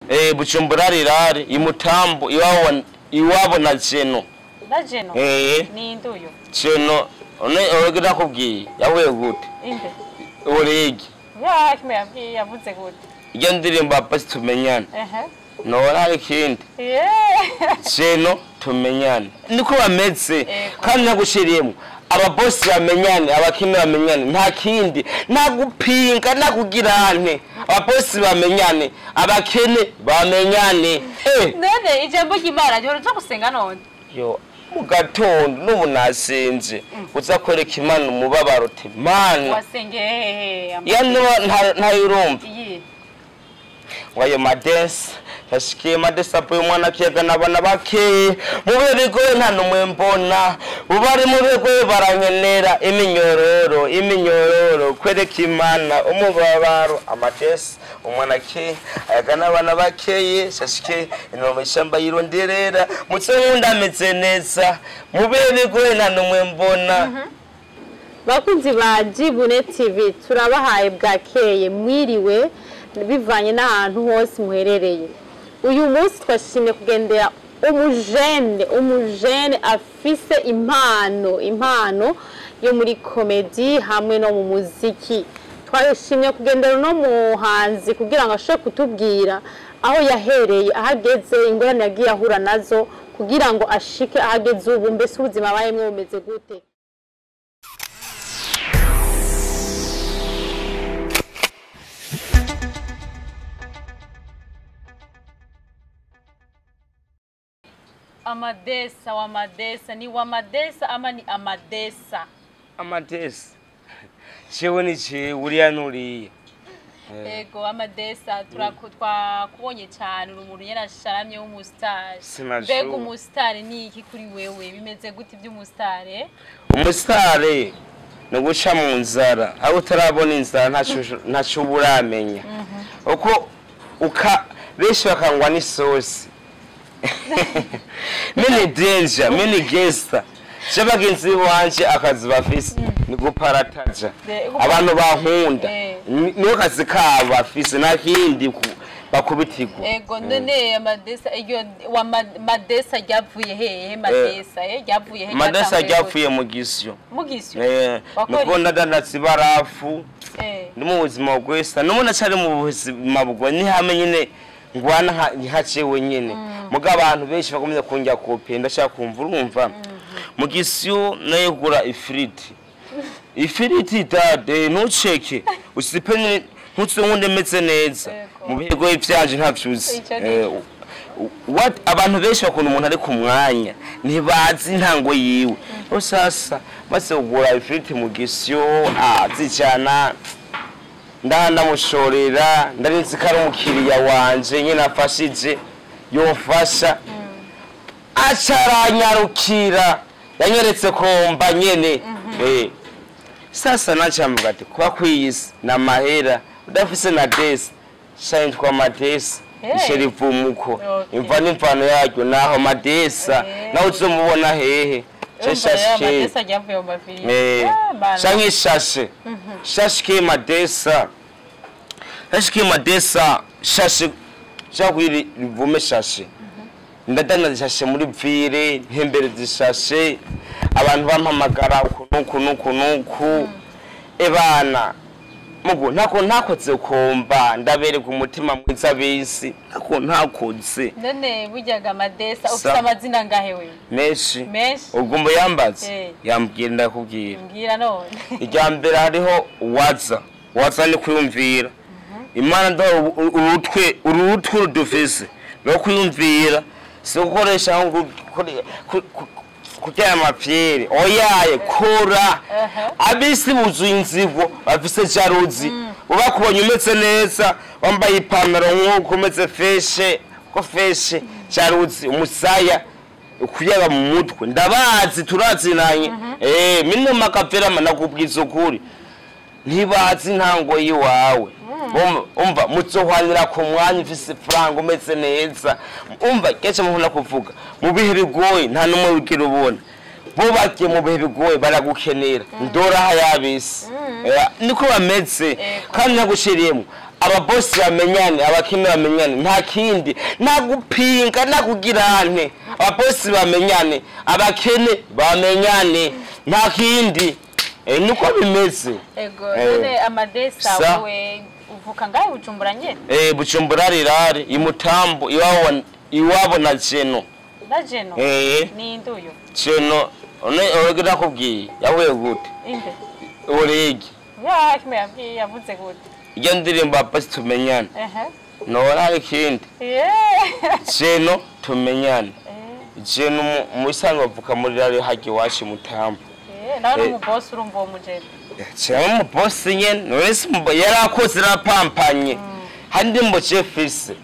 eh bujumbura rirare imutambo iwabo iwabo na jeno na jeno eh ni nduyo jeno one orege nakubwiye yahuye gute inde orege ya kimwe yabwiye yavuze gute iyo ndirimbo basi tumenyane ehe nora hari ikindi yeah jeno tumenyane niko bameze Ego. kandi nagushiriyemo ababosi bamenyane abakene bamenyane nta kindi nta gupinga nta kugirane ababosi bamenyane abakene bamenyane eh none ijambo ry'imana ryo ruja gusenga none yo mu gatondo n'ubu nasinze uza kwereka imana umubabaro uti mana wasengeye hehe iyo nta- ntayirumva iyi wayo madesi yashikiye madesi avuye umwana akiyaga n'abana bakeye mu bigoye nta n'umwe mbona ubari mu bigoye barankenera iminyororo iminyororo kwereka imana umubabaro amadesi umwana akeye ayaga n'abana bakeye yashikiye inoma ishyamba yironderera mutse nkunda ameze neza mu bigoye nta n'umwe mbona bakunzi ba jibune tv turabahaye bwakeye mwiriwe bivanye n'ahantu hose muherereye uyu munsi twashimye kugendera umujene umujene afise impano impano yo muri komedi hamwe no mu muziki twashimye kugendera uno muhanzi kugira ngo ashobore kutubwira aho yahereye aho ageze ingorane yagiye ahura nazo kugira ngo ashike aho ageze ubu mbese ubuzima abayemwo bumeze gute amadesa wa madesa ni wa madesa ama ni amadesa amadesi jewe ni jewe uriya n'uriya ego amadesa turaku- twakubonye cyane uri umuntu yarasharamye w'umusitari Sinashoboye. mbega umusitari ni iki kuri wewe bimeze gute iby'umusitari umusitari ni uguca mu nzara aho utarabona inzara ntacyo- ntacyo uba uramenya uko uka benshi bakangwa n'isosi mini denja mini gesita je bagenzi b'iwanje akazi bafise ni guparataja De- abantu bankunda Eh. Ni- niyo kazi kabo bafise nta kindi ku- bakubitirwa ego none amadesa iyo wa ma- madesa ryavuye hehe madesa eh ryavuye hehe madesa ryatanguye ryavuye mu gisyo gute? mu gisyo Eh, Wakora nuko ndadandatse ibarafu eh ni mu buzima bwesa n'ubundi acari mu buzima bwo ntihame nyine ngwana nka- nkacewe nyine muga abantu benshi bakomeza kunjya kope ndashaka kumva urumva mu gisyo nayo gura ifiriti ifiriti dade ntuceke usipe ni- ntutse nkundi meze neza Yego. mu bigo ivyanje ntavyuzi Ico ni Eh, what abantu benshi bakunda umuntu ari ku mwanya ntibazi intango yiwe rero sasa maze kugura ifiriti mu gisyo azijana ndaha ndamushorera ndarinzi ko ari umukiriya wanje nyine afashije yofasha aca aranyarukira yanyeretse komba nyene Eh. sasa nacamuga ati kuba kwiyisi na mahera udafise na desi shayintwa madesi Hey. ishe rivumuko Okay. imva n'imvano yaryo naho madesa Eh. nawe uzomubona hehe urumva rero shashike amadesa ryavuye mu mafilime Eh, Ah, bana. canke ishashe shashike madesa shashike madesa shashe shakwiri rivume shashe ndadana zishashe muri vire ntembere zishashe abantu bampamagara uku nuku nuku nuku ebana mugu ntako ntakoze komba ndabereka umutima mwiza bisi ntako ntakoze none buryaga amadesa ufite Sa- amazina ngahe wewe menshi menshi ubwo mbo yambaze Eh. yambwira ndakubwira mbwira none irya mbere hariho waza waza ni kwiyumvira imana ndaha urutwe urutwe rudufise no kwiyumvira si gukoresha aho ngu- kuri- ku- ku- kurya amapyeri oyaye kora abisi buzuye inzigo bafise jaruzi ubakubonye umeze neza wambaye ipantaro nk'uko umeze feshe ko feshe jaruzi umusaya kuyaga mu mutwe ndabazi turazinanye eh mino makaperama nakubwiza ukuri ntibazi intango yiwawe Umva- umva muzohwanira ku mwanya ufise franga umeze neza umva kenshi muhunda kuvuga mu bihe bigoye nta n'umwe wigira ubona bo bagiye mu bihe bigoye baragukenera ndoraha yabisi Eh, niko bameze kandi nagushiriyemo ababosi bamenyane abakene bamenyane nta kindi nta gupinga nta kugirane ababosi bamenyane abakene bamenyane nta kindi Eh, niko bimeze ego Eh. none amadesa Sa. wewe uvuka ngahe bujumbura nyene Eh, bujumbura rirare imutambo iwabo iwabo na jeno na jeno Eh. ni induyo jeno one orege nakubwiye yahuye gute inde orege ya kimwe yabwiye yavuze gute iyo ndirimbo ababosi tumenyane ehe nobona hari ikindi yeah jeno tumenyane Eh, jeno mu- mu bisanzwe bavuka muri rare hajya iwacu imutambo eh, nawe Eh. n'umubosi urumva uwo mujene cyangwa umubosi nyene none se umubo- yari akoze rapampanye hari indirimbo jefise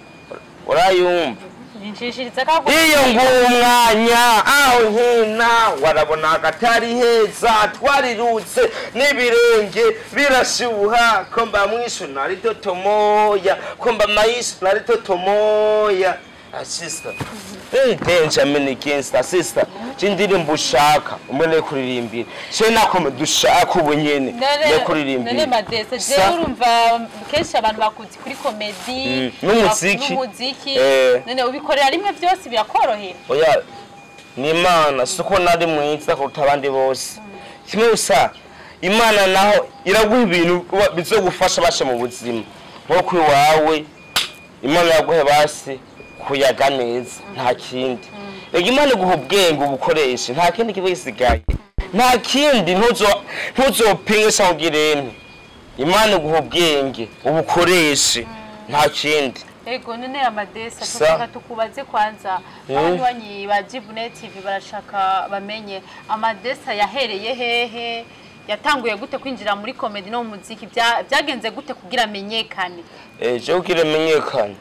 urayumva ninshishiriza kavuga iyo ngumwanya aho nkina warabona agatari heza twarirutse n'ibirenge birashuha ko mba mwishu nari totomoya ko mba mayishu nari totomoya Ah, sister very benjamin gangster sister c'indirimbo ushaka umwe kuririmbira ce nakome dushaka ubu nyene ne none kuririmbira madesa Sa- jewe urumva kenshi abantu bakuzi kuri komedi Mm, n'umuziki. n'umuziki Eh. none ubikorera rimwe byose birakorohera oya ni imana si uko nari mwiza kuruta abandi bose kimwe gusa imana naho iraguha ibintu wa- bizogufasha basha mu buzima nko ku iwawe imana yaguhe basi kuyaga neza nta kindi rega imana iguha ubwenge ubukoreshe nta kindi kiba gisigaye nta kindi ntuzo- ntuzopinge cyangwa ugirente imana iguha ubwenge ubukoreshe nta kindi ego none amadesa Sa. tuvuga tukubaze kwanza Mm. abanywanyi ba Jibune TV barashaka bamenye amadesa yahereye hehe yatanguye gute kwinjira muri komedi no mu muziki Bya- byagenze gute kugira amenyekane ejo kugira menyekane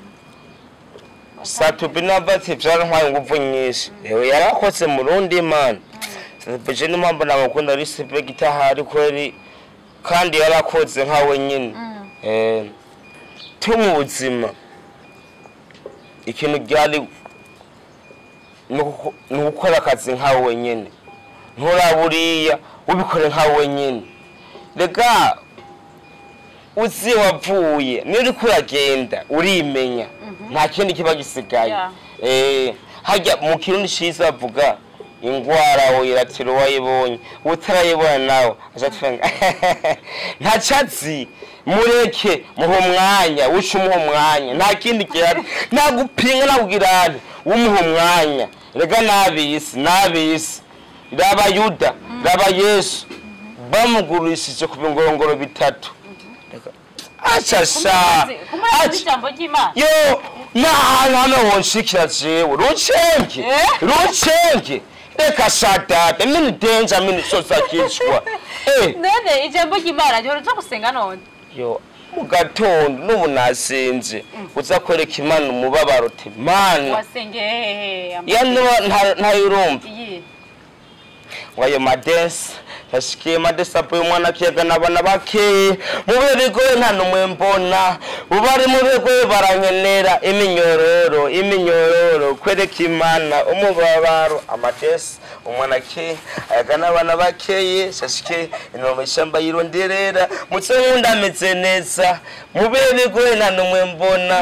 satubi nabati vyarantwaye inguvu nyinshi ewe yarakoze mu rundi mana satubi n'impamvu namukunda respect itahari kweri kandi yarakoze nkawe nyine Eh, tu mu buzima ikintu ryari ni uku- ni ugukora akazi nkawe nyine nturaburiya ubikore nkawe nyine rega uzi wavuye niyo uriko uragenda urimenya nta kindi kiba gisigaye Yeah. Eh, hajya mu kirundi ciza bavuga ingwara wiratira uwayibonye utarayibona nawe aca twenga ntacazi mureke muha umwanya uce umuha umwanya nta kindi gihari nta gupinga nta kugirane umuha umwanya rega n'abisi n'abisi raba yuda raba yesu bamugurishije ku bingorongoro bitatu aca sha kumurazi aca ijambo ry'Imana yo n'ahantu hano wonshikira jewe rucenge Eh? rucenge reka shadada mini denja mini sosakishwa eh none ijambo ry'Imana ryo ruja gusenga none yo mu gatondo n'ubu nasinze uza kwereka imana umubabaro uti mana wasengeye hehe ya ntayurumva iyi ngo ayo madensi yashikiye madensi avuye umwana akiyaga n'abana bakeye mu bihe bigoye nta n'umwe mbona ubu ari mu bihe bigoye barankenera iminyororo iminyororo kwereka imana umubabaro amadensi umwana akeye ayaga n'abana bakeye shashikiye inoma ishyamba yironderera mutse nkunda ameze neza mu bihe bigoye nta n'umwe mbona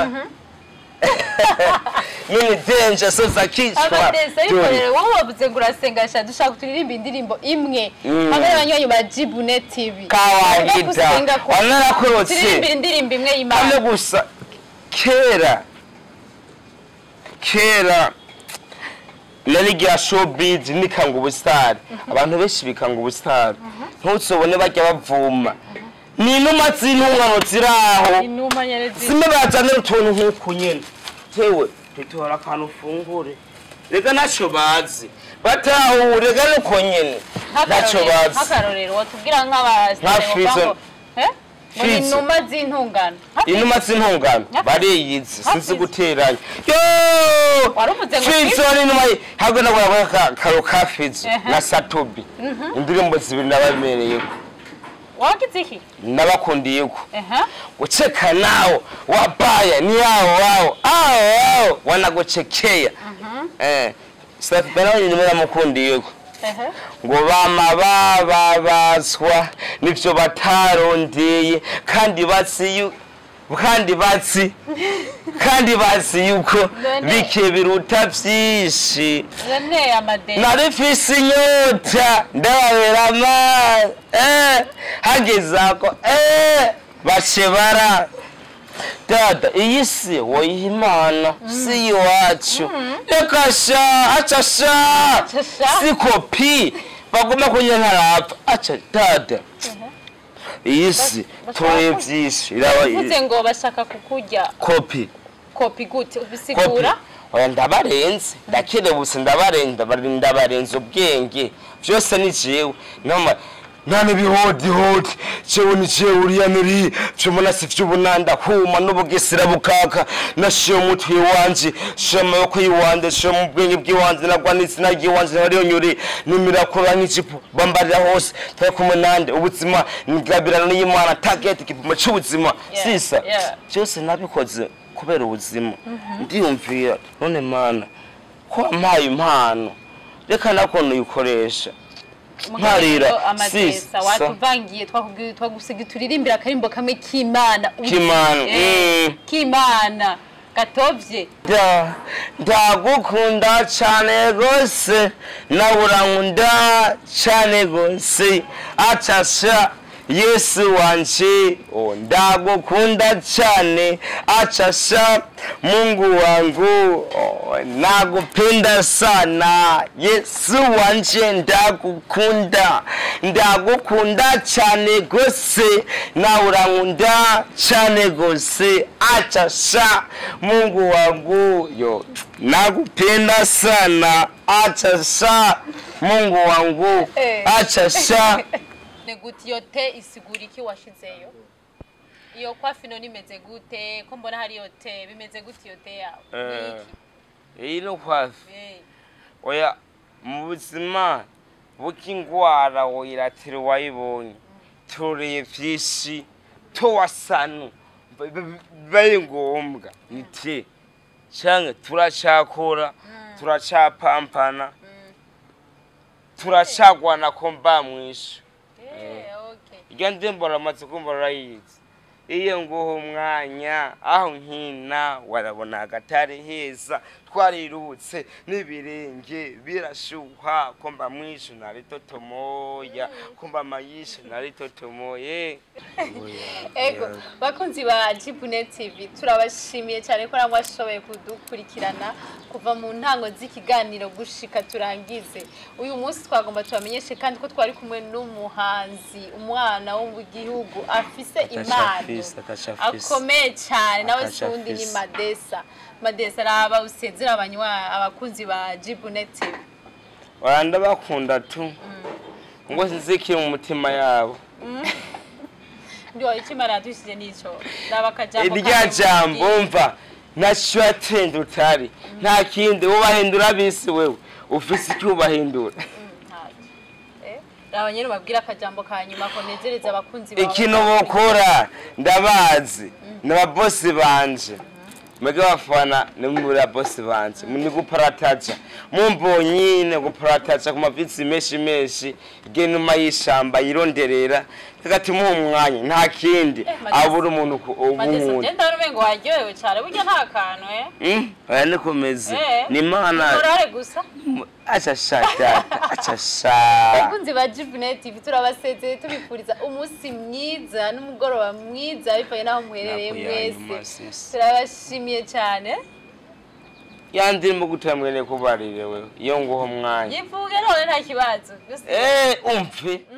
mini denja soza kicwa amadesa ariko rero wowe wavuze ngo urasengasha dushaka turirimba indirimbo imwe Mm. hamwe n'abanywanyi ba Jibune TV Kawaida. Ujya gusenga ko- Wanarakorotse. turirimbira indirimbo imwe hano y'Imana gusa kera kera narigira showbiz nikanga ubusitari abantu benshi bikanga ubusitari ntuzobone bajya bavuma ni inuma z'intungano ziri aho inuma nyerezi zimwe bazanira utuntu nk'uku nyene tewe tutora akantu ufungure rega ntacyo bazi batahure rega nuko nyene ntacyo bazi nk'akarorero watubwira Nka nk'abasitari Fizo. ngo ni Fizo. inuma z'intungano Nka inuma z'intungano Nka- bariyizi Nka sinzi Fizo. guteranya yo Waruvuze ngo fizo Fizo? n'inuma ntabwo nabona karo ka fizo Ehe. na satobi indirimbo zibiri nabamereyeko wagize iki nabakundiyeko ehe kucheka nao wabaya ni hao wao hao wao wanakuchekea eh Safi Benawe nyuma namukundiyeko ehe ngo bama bababazwa nivyo batarondeye kandi bazi yu- kandi bazi kandi bazi yuko None- bike biruta byinshi none amadeni nari mfise inyota ndababera amazi eh, hageze ako eh, bace bara dada iyi si woyiha imana si iwacu reka sha aca sha Aca sha. si kopi baguma kunya ntarapfa aca dada iyi si bashaka tuye ku- byinshi iraba uvuze ngo bashaka kukurya kopi kopi gute kopi ubisigura oya ndabarenze ndakerebutse ndabarenze ndabare- ndabarenze ubwenge byose ni jewe Nama- nta n'ibihotihoti jewe ni jewe uriya nuri vyomona si vy'ubunanda huma n'ubugesera bukaka nashiye umutwe wanje shiye amaboko yiwanje shiye mu bwenge bw'iwanje nagwa n'izina ry'iwanje nariyo nyuri n'imirakura nk'ijipo bambarira hose turi kumwe nande ubuzima nigabirana n'iyimana target igipimo c'ubuzima Yeah, sisa yeah. byose nabikoze kubera ubuzima ndiyumvira none mana ko wampaye impano reka nakuntu uyikoresha nkarira amadesa sisa watuvangiye twakubwiye twagusiga turirimbira akarimbo kamwe k'imana K'Imana, Eh, mm. k'imana gatovye Da- ndagukunda cyane rwose nawe urankunda cyane rwose acasha yesu wanje oh, ndagukunda cyane acasha mungu wangu oh, nagupenda sana yesu wanje ndagukunda ndagukunda cyane rwose nawe urankunda cyane rwose acasha mungu wangu yo nakupenda sana acasha mungu wangu Eh. acasha ni gute iyo te isigura iki washizeyo iyo kwa fino nimeze gute ko mbona hari iyo te bimeze gute iyo te yawe Ni iki? iyi ni kwafi Eh, oya mu buzima bw'indwara wiratira uwayibonye tureye byinshi tuwasanu bibaye ngombwa ni te cyangwa turacakora turacapampana turacagwana ko mba mwishu eh, okay. iryo ndirimbo ramaze kumva rurayizi iyo nguha umwanya aho nkina warabona agatari heza twarirutse n'ibirenge birashuha ko mba mwishu nari totomoya ko mba mayishu nari totomoye ego bakunzi ba jibune tv turabashimiye cyane ko namwe washoboye kudukurikirana kuva mu ntango z'ikiganiro gushika turangize uyu munsi twagomba tubamenyeshe kandi ko twari kumwe n'umuhanzi umwana wo mu gihugu afise impano afise, ataca afise. akomeye cyane nawe Ataca sundi ni afise. madesa madesa araba usezera abanywa abakunzi ba jibune tv wanda bakunda tu ngo sinzikire mu mutima yabo ndiwaye ikimara yadushije n'ico raba akajambo irya kamwe jambo mubwire. mva nacyo yatenda utari nta kindi ubahindura bisi wewe ufise icyo ubahindura raba nyine ubabwire akajambo ka nyuma konezereza abakunzi bawe ikintu bukora ndabazi ni ababosi banje mwebwe bafana ni muri ababosi banje ni guparataja mumbonyine guparataja ku mavisi menshi menshi igihe numa y'ishamba yironderera hagati muha umwanya nta kindi Madesi- abura umuntu ku- madesa w'umuntu ugenda wari umengo waryohewe cyane burya nta kantu eh Mm, aya nikomeze Eh. ni imana morale gusa acasha data acasha abakunzi ba jibune tv turabasezeye tubifuriza umunsi mwiza n'umugoroba mwiza bivanye n'aho muherereye Ntabwo yanyuma, mwese sisi. turabashimiye cyane yandirimo gutera mwene kubarire wewe iyo nguho umwanya yivuge none nta kibazo gusa Eh, umve